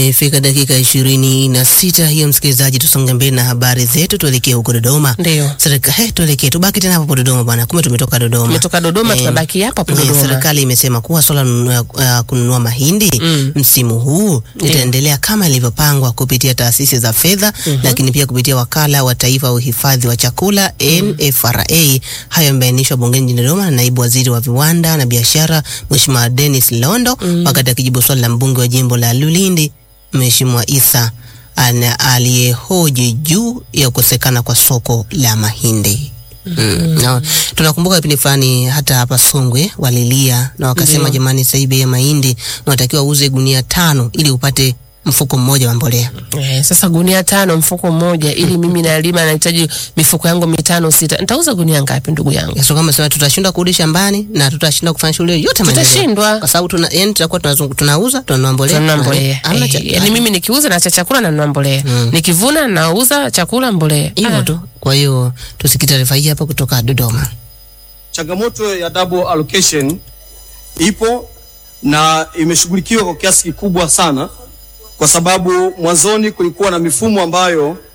Imefika dakika ishirini na sita hiyo, msikilizaji, tusonge mbele na habari zetu, tuelekee huko Dodoma. Ndio. Serikali, he, tuelekee tubaki tena hapo Dodoma bwana, kumbe tumetoka Dodoma. Tumetoka Dodoma, Eh, tunabaki hapa hapo eh, Dodoma. Serikali imesema kuwa swala la uh, kununua mahindi Mm. msimu huu litaendelea kama ilivyopangwa kupitia taasisi za fedha, lakini pia kupitia wakala wa taifa wa uhifadhi wa chakula NFRA. Hayo yamebainishwa bungeni jijini Dodoma na naibu waziri wa viwanda na biashara Mheshimiwa Dennis Londo wakati akijibu swali la mbunge wa jimbo la Lulindi Mheshimiwa Isa ana- aliyehoji juu ya kukosekana kwa soko la mahindi. Mm. Na, tunakumbuka kipindi fulani hata hapa Songwe walilia na wakasema, Ndio. jamani, sasa hii bei ya mahindi unatakiwa uuze gunia tano ili upate mfuko mmoja wa mbolea. Eh, sasa gunia tano mfuko mmoja, ili mimi nalima nahitaji mifuko yangu mitano sita, nitauza gunia ngapi ndugu yangu? So kama sema tutashindwa kurudi shambani na tutashinda kufanya shughuli yote maendeleo. Tutashindwa. kwa sababu tuna yani tutakuwa tunazungu- tunauza tunanunua mbolea Tunanunua tuna- mbolea. hamna cha- Eh, yaani mimi nikiuza na cha chakula nanunua mbolea. Nikivuna nauza chakula mbolea. hivyo Ah. tu. Kwa hiyo tusikie taarifa hii hapa kutoka Dodoma. Changamoto ya double allocation ipo na imeshughulikiwa kwa kiasi kikubwa sana, kwa sababu mwanzoni kulikuwa na mifumo ambayo